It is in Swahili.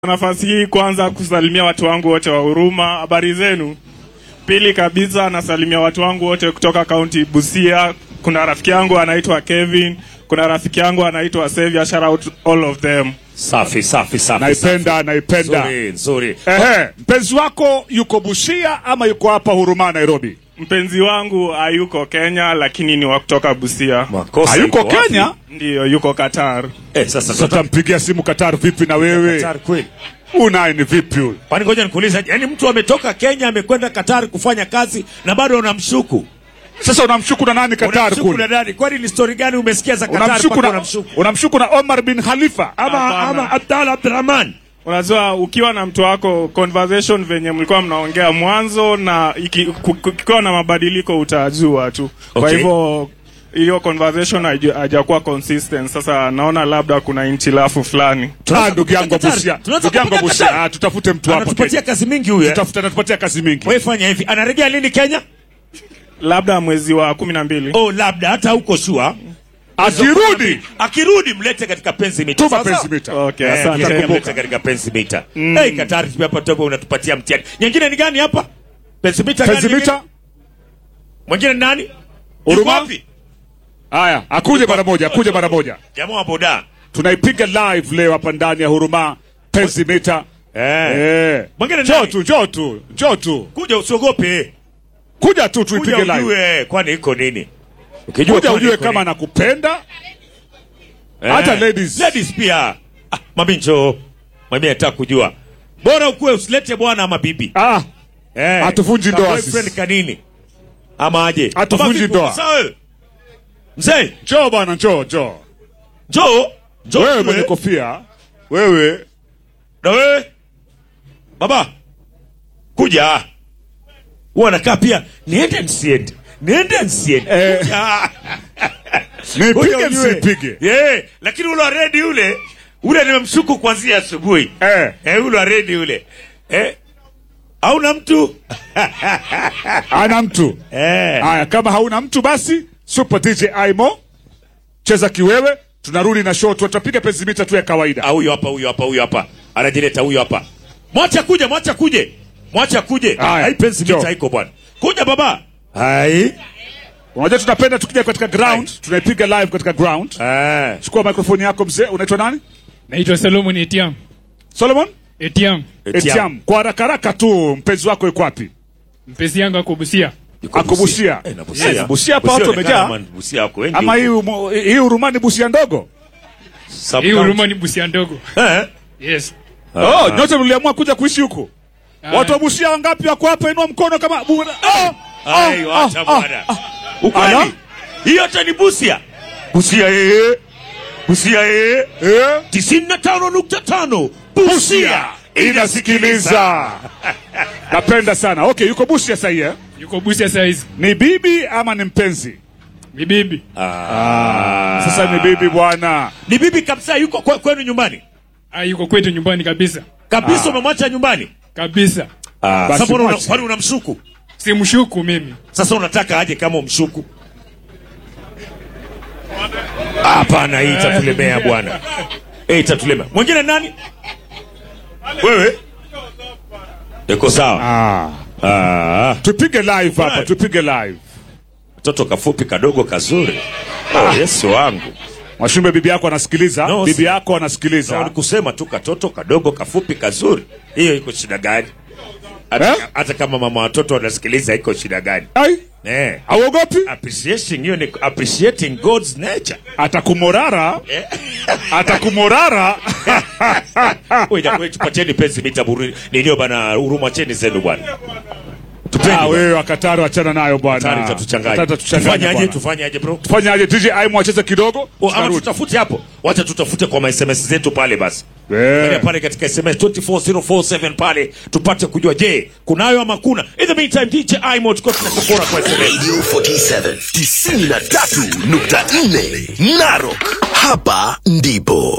nafasi hii kwanza kusalimia watu wangu wote wa Huruma, habari zenu. Pili kabisa nasalimia watu wangu wote kutoka kaunti Busia. Kuna rafiki yangu anaitwa Kevin, kuna rafiki yangu anaitwa Xavier, shout out all of them. Safi safi safi. naipenda safi. naipenda Nzuri nzuri. ehe mpenzi wako yuko busia ama yuko hapa huruma nairobi Mpenzi wangu hayuko Kenya, lakini ni wa kutoka Busia, Makosa hayuko iko wapi? kenya ndiyo yuko Qatar. Eh, sasa sasa tutampigia simu katar vipi na wewe Qatar kweli. unaye ni vipi huyu Kwani ngoja nikuulize, yani mtu ametoka Kenya amekwenda Qatar kufanya kazi na bado unamshuku? sasa unamshuku na nani katar Unamshuku na kule nani? Kwani ni story gani umesikia za Qatar unamshuku mpaka na, unamshuku? unamshuku na omar bin khalifa Ama Hapana. ama Abdalla Abdurrahman. Unajua, ukiwa na mtu wako conversation venye mlikuwa mnaongea mwanzo na iki- ku- ku- kukiwa na mabadiliko utajua tu. Kwa Okay. hivyo hiyo conversation haija- hajakuwa consistent. Sasa naona labda kuna inchilafu fulani. Ah, ndugu yangu wa Qatar. busia Tunaweza ndugu yangu wa kupata busia Qatar. ah, tutafute mtu hapa Anatupatia Kenya. kazi mingi huyu. eh? Tutafuta anatupatia kazi mingi Wewe fanya hivi, anarejea lini Kenya? Labda mwezi wa kumi na mbili. Oh, labda hata huko shua. akirudi Akirudi mlete katika penzi mita. tuma Sawa, sawa? penzi mita Okay, Eh, asante. mlete- mlete katika penzi mita. Hey, Katari tume hapa toka unatupatia mtihani. Nyingine ni gani hapa? Penzi mita gani? penzi nyingine? mita Mwingine ni nani? Huruma? Yuko wapi? haya akuje mara moja akuje mara moja Jamaa wa boda. tunaipiga live leo hapa ndani ya huruma penzi mita Eh. eh Mwingine njoo nani? tu njoo tu njoo tu Kuja usiogope. kuja tu Kuja tuipige live ujue kwani iko nini? Ukijua kuja kwani ujue iko kama nini? nakupenda Eh. hata ladies. Ladies pia. Ah, mami njoo. Mami nataka kujua. Bora ukuwe usilete bwana ama bibi. ah Eh. Hatuvunji Ka ndoa boyfriend sisi. kanini? Ama aje? Hatuvunji Ama vipi? ndoa. Sawa wewe? Mzee, njoo bwana njoo njoo njoo. Njoo. wewe tule. mwenye kofia wewe Na wewe? Baba. Kuja. Huwa nakaa pia niende nisiende. Niende nisiende. Eh. Kuja. nipige Kuja ujue. msipige Yeah, lakini ule wa redi ule ule nimemshuku kuanzia asubuhi. eh Eh, ule wa redi ule. Eh. Hauna mtu? ana mtu Eh. haya kama hauna mtu basi super dj aimo cheza kiwewe tunarudi na show tu tutapiga penzi mita tu ya kawaida Ah, huyo hapa, huyo hapa, huyo hapa. Anajileta huyo hapa. Mwacha kuja, mwacha kuje. Mwacha kuje. Haya, Hai pensi njoo. mita haiko bwana. Kuja baba. Hai. unajua tunapenda tukija katika ground tunaipiga live katika ground Eh. chukua mikrofoni yako mzee unaitwa nani Naitwa Solomon Etiam. solomon Etiam. etiam kwa haraka haraka tu mpenzi wako yuko wapi Mpenzi yangu ako Busia. Yuko Ako Busia. Eh, na Busia. Yes, Busia hapa watu inaonekana wamejaa. kama Busia wako wengi. ama hii huko. umo- hii urumani busia ndogo Sub Hii county. huruma ni Busia ndogo. Eh. Yes. oh nyote mliamua kuja kuishi huko Ah. watu wa busia wangapi wako hapa inua mkono kama bu- oh, Ai, oh, wacha oh, bwana. oh. Ukweli. Ala? Hiyo hata ni Busia. Busia eh. Busia eh. Eh? 95.5. Busia Busia inasikiliza napenda sana okay yuko busia sahii eh? Yuko Busia saizi. ni bibi ama ni mpenzi Ni bibi. sasa ni bibi bwana Ni bibi kabisa yuko kwe- kwenu nyumbani. Ah, yuko kwetu nyumbani kabisa. Kabisa umemwacha nyumbani. Kabisa. Basi Sasa mbona una- mwache. kwani unamshuku? Simshuku mimi. Sasa unataka aje kama umshuku? Hapana, hii itatulemea bwana. Hii itatulemea. Mwingine nani? Wewe? Iko sawa. ah. Ah, tupige live hapa Right. tupige live mtoto kafupi kadogo kazuri. Oh, Yesu wangu. mwashumbe bibi yako anasikiliza No, bibi si- yako Sawa anasikiliza ni kusema tu katoto kadogo kafupi kazuri. Hiyo iko shida gani? Hata, Eh? hata kama mama watoto wanasikiliza iko shida gani? ai Eh. auogopi Appreciating hiyo ni appreciating God's nature. atakumorara atakumorara Wewe jamaa tupatieni penzi mita buri. Nilio bana huruma cheni zenu bwana. Tupeni. Ah, bwana. wewe wakatari wachana nayo bwana Hatari itatuchanganya. Hatari itatuchanganya Tufanyaje? bwana. Tufanyaje bro? tufanyaje dj aimo acheze kidogo O, ama tutarudi. tutafute hapo. Wacha tutafute kwa ma SMS zetu pale basi. Eh. Pale pale katika SMS 24047 pale tupate kujua je, kunayo ama kuna. In the meantime DJ Imo tuko tunakupora kwa SMS. Radio 47 93.4 Narok. Hapa ndipo